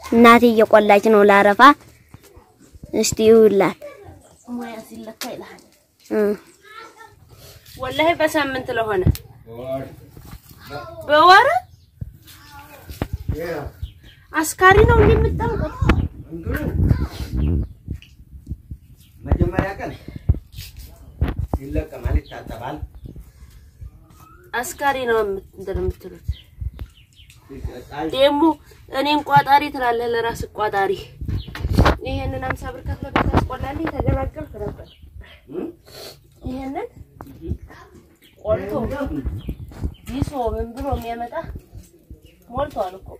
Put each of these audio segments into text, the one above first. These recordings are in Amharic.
እናቴ እየቆላች ነው ላረፋ። እስቲ ይውላት ሙያ ሲለካ ይልሃል። እ ወላሂ በሳምንት ለሆነ በወር አስካሪ ነው እንደምታውቁት። መጀመሪያ ቀን ይለቀማል፣ ይታጠባል፣ አስካሪ ነው የምት- እንትን የምትሉት ይቀጣል። ደግሞ እኔን ቋጣሪ ትላለህ፣ ለራስ ቋጣሪ። ይሄንን አምሳ ብር ከፍለህ ብታስቆላለህ የተገላገልክ ነበር። እም? ይሄንን ቆልቶ ቢሶ ምን ብሎ የሚያመጣ ሞልቷል እኮ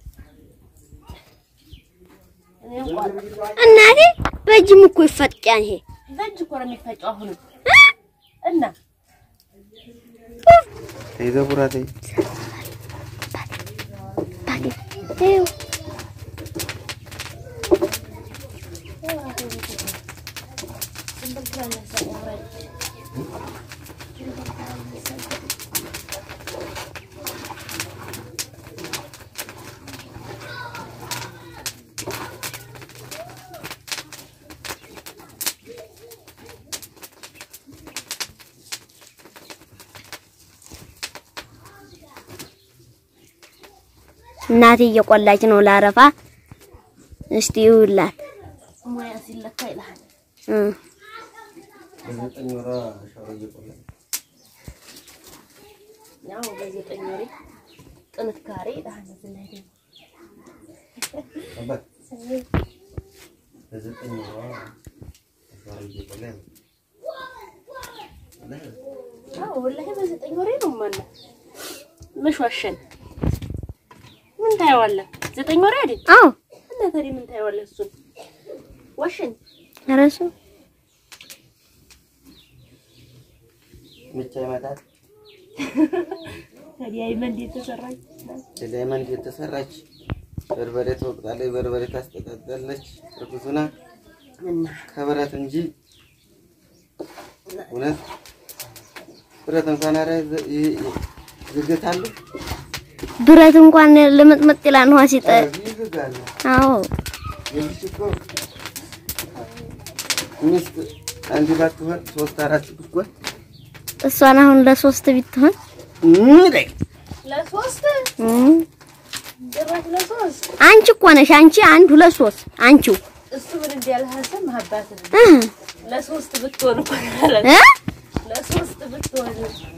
እኔን ቋጣሪ እናቴ በእጅም እኮ ይፈጫል ይሄ በእጅ እኮ ነው የሚፈጨው አሁንም እና ተይ ዘቡራ ተይ። ይኸው እናቴ እየቆላች ነው ላረፋ። እስቲ ይውላት ሙያ ሲለካ ይልሃል። እ በዘጠኝ ወሯ ሻወር እየቆላች ያው በዘጠኝ ወሬ ጥንካሬ ይልሃል። እዚህ ላይ ደግሞ አባት በዘጠኝ ወሯ ሻወር እየቆላች ነው። አዎ ወላሂ በዘጠኝ ወሬ ነው ማነው መሽዋሸን ምን ታየዋለህ? ዘጠኝ ወሬ አይደል? አዎ እና ታዲያ ምን ታየዋለህ? እሱን ዋሸን ኧረ እሱ ምቻ ይመታል። ታዲያ አይመን እንዴት ተሰራች? ዳይመንድ የተሰራች በርበሬ ትወቅጣለች፣ በርበሬ ታስጠጣለች። እርጉዙና እና ከብረት እንጂ እውነት ብረት እንኳን ኧረ ዝ- ይ- ይ- ዝግት አለ ብረት እንኳን ልምጥምጥ ይላል ውሃ ሲጠ ይዝጋል። አዎ የልጅ እኮ ሚስት አንድ ባትሆን ሶስት አራት ብትሆን እሷን አሁን ለሶስት ብትሆን ለሶስት እም፣ ጭራሽ ለሶስት አንቺ እኮ ነሽ አንቺ አንድ ሁለት ሶስት አንቺው እሱ ምን እንዲያልህ ሀሰብ ማህባትን እ ለሶስት ብትሆን እኮ ማለት እ ለሶስት ብትሆን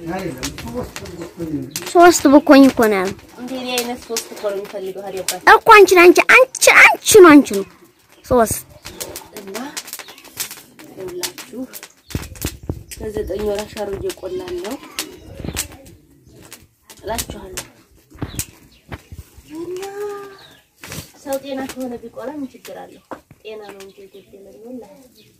ሶስት ብኮኝ እኮ ነው ያለው እንደኔ አይነት ሶስት እኮ ነው የሚፈልገው ሀዲያባት እኮ አንቺን አንቺ አንቺ አንቺ ነው አንቺ ነው ሶስት እና ይኸውላችሁ ከዘጠኝ ወር አሻሮ እየቆላን ነው እላችኋለሁ። እና ሰው ጤና ከሆነ ቢቆላ ምን ችግር አለው? ጤና ነው እንጂ የጎደለን ወላሂ።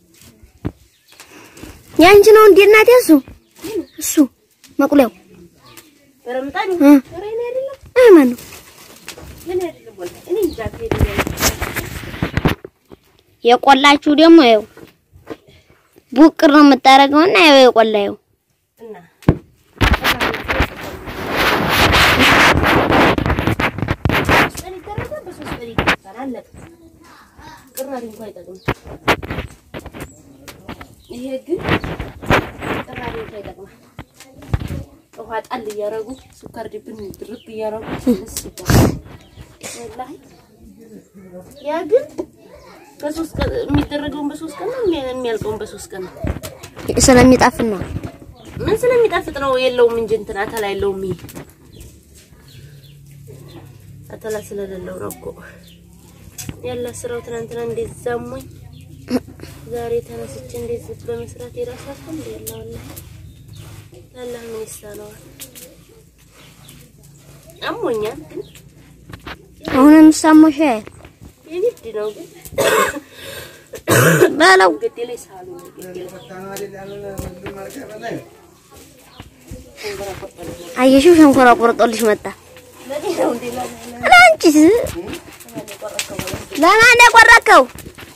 ያንቺ ነው እንዴ እናቴ እሱ እሱ መቁለያው በረምጣን እ። ኧረ እኔ አይደለም እ ማን ነው እኔ አይደለም ወላሂ እኔ እንጃ ከሄደ የቆላችሁ ደግሞ ይኸው ቡቅር ነው የምታደርገውና ይኸው የቆላየው እና ሶስት ቀን ይደረጋል፣ በሶስት ቀን ይደረጋል። አለቀ። ቅራሪ እንኳን አይጠቅምም። ይሄ ግን ቅራሪ እንኳን ይጠቅማል። ውሃ ጣል እያደረጉ ስኳር ድብን ድርብ እያደረጉ ደስ ይባላል። ወላሂ ያ ግን በሶስት ቀን የሚደረገውን በሶስት ቀን ነው የሚያልቀውን በሶስት ቀን ነው። ስለሚጣፍን ነው ምን ስለሚጣፍጥ ነው የለውም እንጂ እንትን አተላ የለውም። ይሄ አተላ ስለሌለው ነው እኮ ያለ ስራው። ትናንትና እንዴት ዛሞኝ ዛሬ ተነስቼ እንዴት በመስራት የራሳችሁ እንዴ ያለው አላህ ምን ይሳነዋል? አሞኛል ግን አሁንም ሳሞሽ የግድ ነው ግን በለው ግድ ላይ ሳሉ ግድ ላይ አየሽው ሸንኮራ ቆርጦልሽ መጣ ለኔ ነው እንዴ ለኔ ለአንቺስ ለማን የቆረከው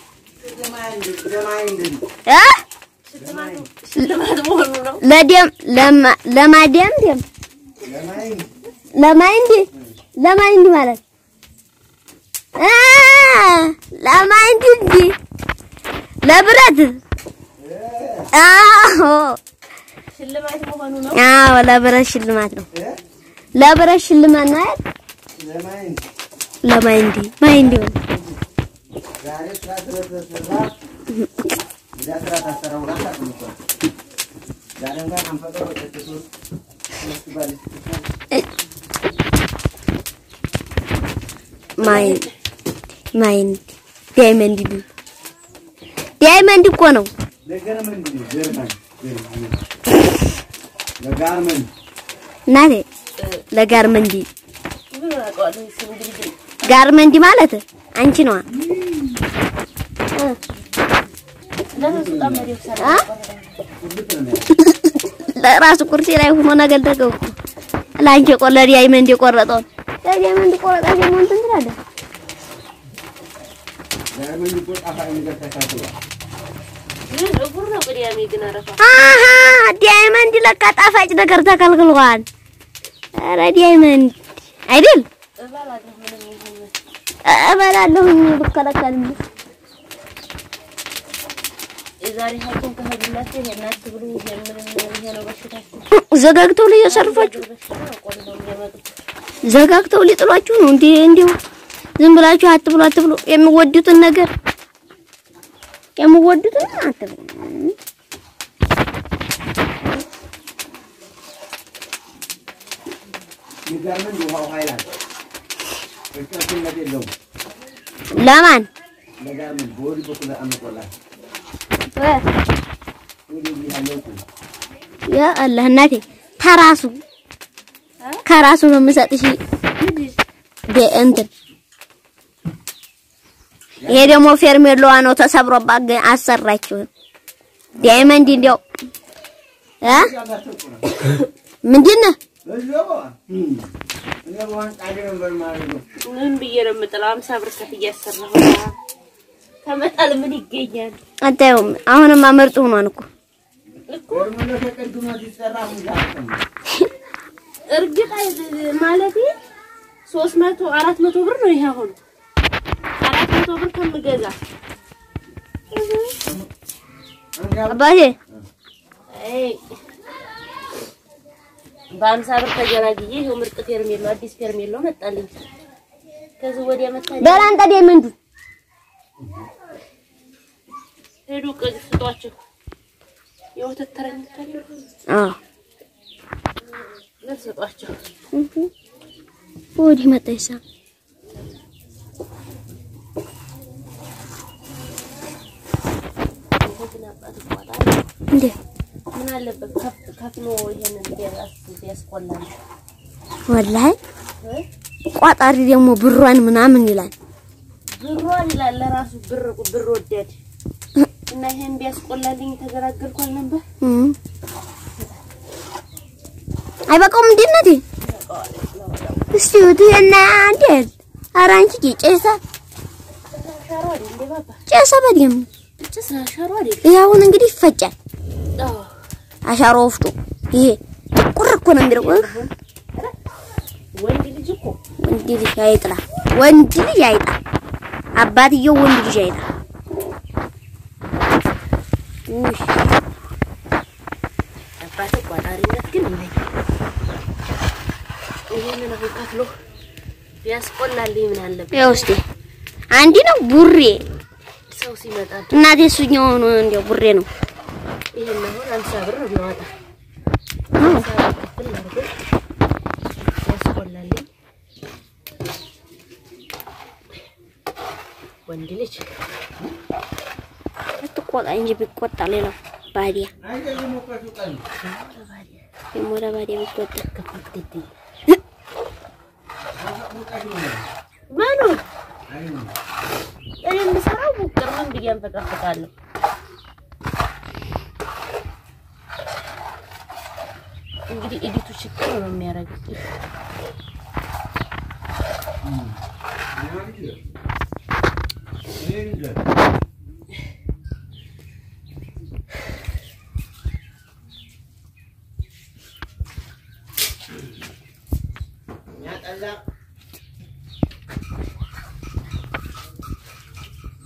እ ሽልማት መሆኑ ነው። ለደም ለማ- ለማደም ደም ለማይንዲ ለማይንዲ ማለት አ ለዳይመንድ እንጂ ለብረት አዎ ሽልማት መሆኑ ነው። አዎ ለብረት ሽልማት ነው። ለብረት ሽልማት ነው አይደል? ለማይንድ ለማይንዲ ማይንዲ ነው። ዛሬ ስራ ስለተሰራ ሌላ ስራ ታሰራ ውላ ታጥምቷል። ዛሬ እንኳን አንፈቀው ወጥቶ ሶስት ባል ማይንድ ማይንድ ዳይመንድ ዲ ዳይመንድ እኮ ነው። ለገርመን እንግዲህ ገርመን ገርመን ለጋርመን እናቴ ለጋርመንዲ ምን አውቀዋለሁ ስም እንግዲህ ጋርመንዲ ማለት አንቺ ነዋ። ለምን በጣም መሪው ሰራ አ? ለራሱ ኩርሲ ላይ ሆኖ ነገር ተገው ለአንቺ ቆ ለዳይመንድ የቆረጠውን ለዳይመንድ ቆረጣ ደግሞ እንትን ትላለህ። ጋርመን እኮ ጣፋጭ ነገር ተካትሏል። ግን እጉር ነው ቅዳሜ ግን አረፋ አሃ ዳይመንድ ለካ ጣፋጭ ነገር ተከልክሏል። ኧረ ዳይመንድ አይደል እባላለሁ ምንም ይሁን እበላለሁኝ ብከለከልም የዛሬ ሀኪም ከሄዱላችሁ ይሄን አትብሉ ይሄ ምንም ይሄ ነው በሽታችሁ ዘጋግተው ላይ የሰርፏችሁ በሽታ ነው ቆል ነው የሚያመጡት ዘጋግተው ሊጥሏችሁ ነው እንዴ? እንዲሁ ዝም ብላችሁ አትብሉ አትብሉ የሚወዱትን ነገር የሚወዱትን አትብሉ። የጋርመን ውሃው ኃይል አለ። እርጥበትነት የለውም። ለማን ለጋርመን በወዲህ በኩል አምቆላል። ወዲህ ያለው እኮ ያ አላህ እናቴ ከራሱ ከራሱ ነው የምሰጥሽ። ደ- እንትን ይሄ ደግሞ ፌርሜሎዋ ነው ተሰብሮባት ግን አሰራችሁ። ዳይመንድ እንዲያው እ ምንድን ነው እዚያው እኔ በዋን ጣዴ ነበር ማለት ነው። ምን ብዬ ነው የምጥለው? አምሳ ብር ከፍ እያሰራሁ ከመጣል ምን ይገኛል? አታየውም? አሁንም አመርጡ ሆኗን እኮ ገርመን ተቀድሞ ሲሰራ ሁሉ እርግጥ አይ- ማለቴ ሶስት መቶ አራት መቶ ብር ነው ይሄ አሁን አራት መቶ ብር ከምገዛ አባቴ አይ በአምሳ ብር ተገላግዬ ይኸው ምርጥ ፌርሜሎ አዲስ ፌርሜሎ መጣልኝ። ከዚህ ወዲያ መታ በላንጣ ዳይመንዱ ሄዱ ቅድ ስጧቸው የወተት ተረኝታ አዎ ግን ስጧቸው። ወዲህ መጣ ይሳ ይሄን አባት ይቋጣ እንዴ ምን አለበት ከፍ ከፍሎ ይሄንን ቢያስ ቢያስቆላል ወላሂ እ? ቋጣሪ ደግሞ ብሯን ምናምን ይላል። ብሯን ይላል ለራሱ ብር ብር ወደድ እና ይሄን ቢያስቆላልኝ ተገላገልኳል ነበር። እም። አይበቃውም እንዴ እናቴ? እስቲ ወዲህና እንዴት ኧረ አንቺ ጨሰ ሻሮ አይደል እንዴ ባባ? ጨሰ በደምብ ጭስ ሻሮ አይደል? ይሄ አሁን እንግዲህ ይፈጫል። አዎ አሻሮ ወፍጮ ይሄ ቁር እኮ ነው የሚለው። እህ፣ ወንድ ልጅ እኮ ወንድ ልጅ አይጥላ፣ ወንድ ልጅ አይጥላ። አባትየው ወንድ ልጅ አይጥላ። ውይ አባቴ ቋጣሪነት ግን ይለኝ። ይሄንን አሁን ከፍሎ ቢያስቆላልኝ ምን አለበት? ያው እስቲ አንዲ ነው ቡሬ ሰው ሲመጣ እናቴ እሱኛው ነው እንዲያው ቡሬ ነው። ይሄን አሁን አምሳ ብር ነው የሚያወጣ አዎ አምሳ ብር ክፍል አድርጎ ቢያስቆላልኝ ወንድ ልጅ አትቆጣ እንጂ ቢቆጣ ሌላው ባዲያ አይደለም እኮ ቀን ደግሞ ለባዲያ ቢቆጣ ከፍትት ሙቀት ነው። ማኑ አይ እኔ የምሰራው ሙቅር ምን ብዬ አንፈቀፍቃለሁ? እንግዲህ ኤዲቱ ችግር ነው የሚያደርገው።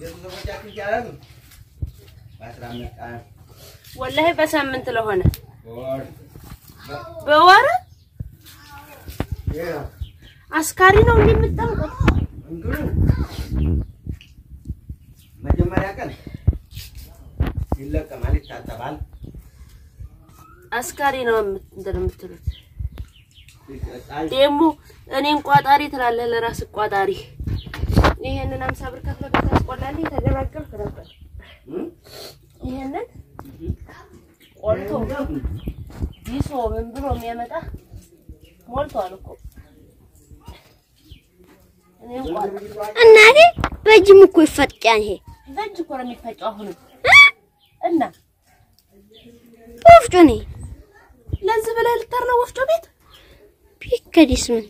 ቤተሰቦቻችን ይቻላል በአስራ አምስት ቀን ወላሂ በሳምንት ለሆነ በወር በወር ይሄ ነው አስካሪ ነው እንዴ የምትጠምቁት? እንትኑ መጀመሪያ ቀን ይለቀማል፣ ይታጠባል፣ አስካሪ ነው የምት- እንትን የምትሉት ይጠጣል። ደግሞ እኔን ቋጣሪ ትላለህ፣ ለራስህ ቋጣሪ። ይሄንን አምሳ ብር ከፍለህ ብታስቆላለህ የተገላገልክ ነበር። እም? ይሄንን ቆልቶ ቢሶ ምን ብሎ የሚያመጣ ሞልቷል እኮ እኔን ቋጣሪ እናቴ በእጅም እኮ ይፈጫል ይሄ በእጅ እኮ ነው የሚፈጨው አሁንም እና ወፍጮ ነው ለዚህ ብለህ ልጠር ነው ወፍጮ ቤት ቢከዲስ ምን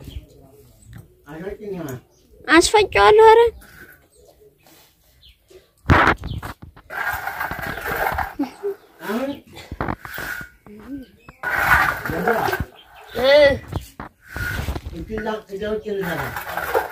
አሾጭኝ ይሆናል። አስፈጫዋለሁ ኧረ አሁን እ እጅላ እዛ ውጭ እንሰራለን።